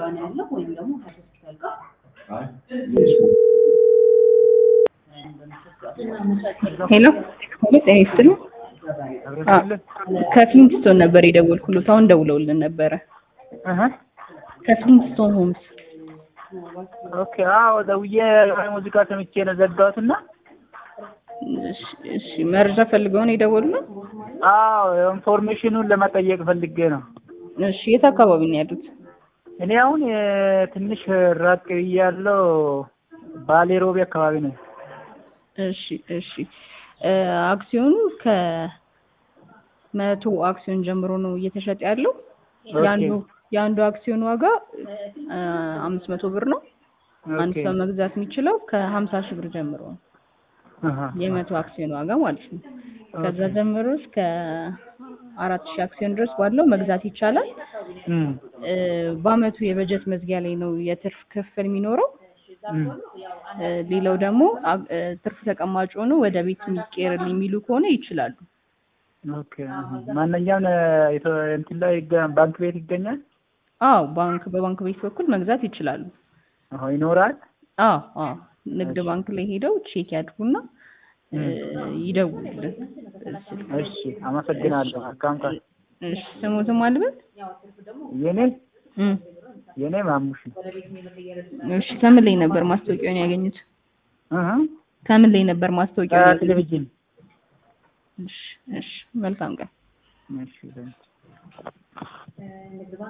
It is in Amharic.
ጋር ነው ያለው ወይም ደግሞ ከሆስፒታል ጋር ሄሎ ሄሎ ጤና ይስጥልኝ። ከፍሊንትስቶን ነበር የደወልኩሎት። አሁን ደውለውልን ነበረ። ከፍሊንትስቶን ሆምስ። ኦኬ። አዎ ደውዬ ሙዚቃ ሰምቼ ነው ዘጋሁት እና እሺ፣ እሺ መረጃ ፈልገው ነው የደወሉልን? አዎ ኢንፎርሜሽኑን ለመጠየቅ ፈልጌ ነው። እሺ የት አካባቢ ነው ያሉት? እኔ አሁን እ፣ ትንሽ ራቅ ብያለሁ። ባሌ ሮቤ አካባቢ ነው። እሺ እሺ እ፣ አክሲዮኑ ከመቶ አክሲዮን ጀምሮ ነው እየተሸጠ ያለው። የአንዱ የአንዱ አክሲዮን ዋጋ እ፣ አምስት መቶ ብር ነው። አንድ ኦኬ። ሰው መግዛት የሚችለው ከሀምሳ ሺህ ብር ጀምሮ ነው። አሃ። የመቶ አክሲዮን ዋጋ ማለት ነው። ከዛ ጀምሮ እስከ አራት ሺህ አክሲዮን ድረስ ባለው መግዛት ይቻላል። እም፣ እ፣ በአመቱ የበጀት መዝጊያ ላይ ነው የትርፍ ክፍል የሚኖረው። እም። እ፣ ሌላው ደግሞ አ- እ፣ ትርፍ ተቀማጭ ሆኖ ወደ ቤት የሚቀየርልኝ የሚሉ ከሆነ ይችላሉ። ኦኬ። አሃ። ማንኛውም እ፣ የተ- እንትን ላይ ይገ- ባንክ ቤት ይገኛል? አዎ ባንክ በባንክ ቤት በኩል መግዛት ይችላሉ። አዎ ይኖራል። አዎ አዎ ንግድ ባንክ ላይ ሄደው ቼክ ያድርጉና እ፣ ይደውሉልን። እሺ፣ አመሰግናለሁ። አካውንት እሺ ስሙትም አልበት የኔ እም፣ የኔ ማሙሽ ነው። እሺ ከምን ላይ ነበር ማስታወቂያውን ያገኙት? እህ ከምን ላይ ነበር ማስታወቂያውን ያገኙት? ቴሌቪዥን እሺ እሺ መልካም ቀን። እሺ